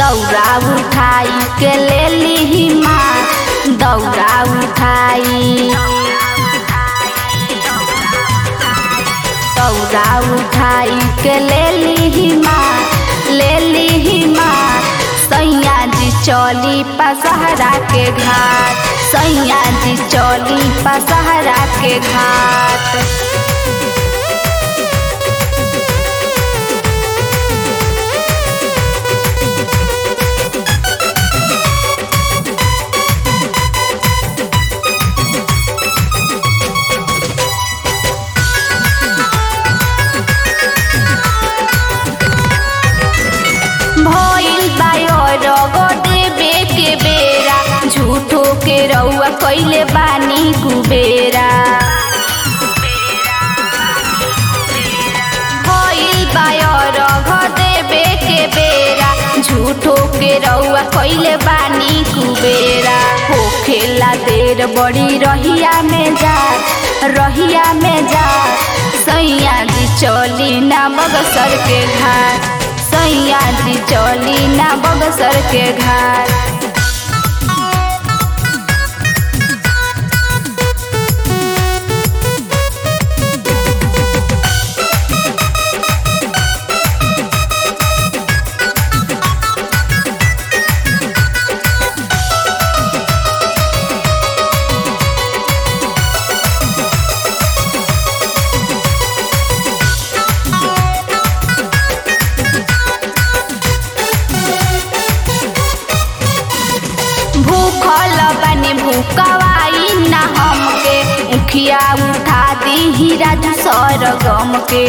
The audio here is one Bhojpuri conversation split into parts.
दौरा उठाई के ले ली माँ दौरा उठाई दौरा उठाई के ले ली माँ ले ली माँ सैया जी चौली पसहरा के घाट सैया जी चौली पसहरा के घाट भइल बायो रगो देवे के बेरा झूठो के रउआ कैले बानी कुबेरा भइल बायो रगो देवे के बेरा झूठो के रउआ कैले बानी कुबेरा होखेला देर बड़ी रहिया में जा रहिया में जा सैया जी चली ना बगसर के घाट सैया जी चली ना बगसर के घाट भूखल बने भूकवाई ना हमके उखिया उठा दी हीरा सर गम के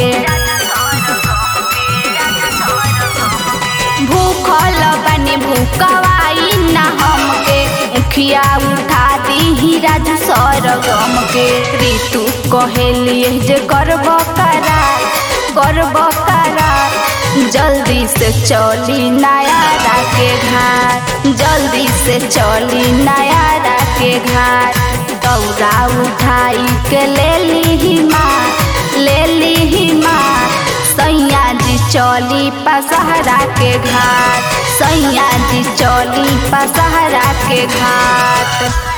भूखल बने भूकवाई ना हमके उखिया उठा दी हीरा सर गम के ऋतु कहेलिए जे करब करा करब करा जल्दी से चली नया के घाट जल्दी से चली नया के घाट दौरा उठाई के ले ली माँ ले ली माँ सैया जी चली पसहरा के घाट सैया जी चली पसहरा के घाट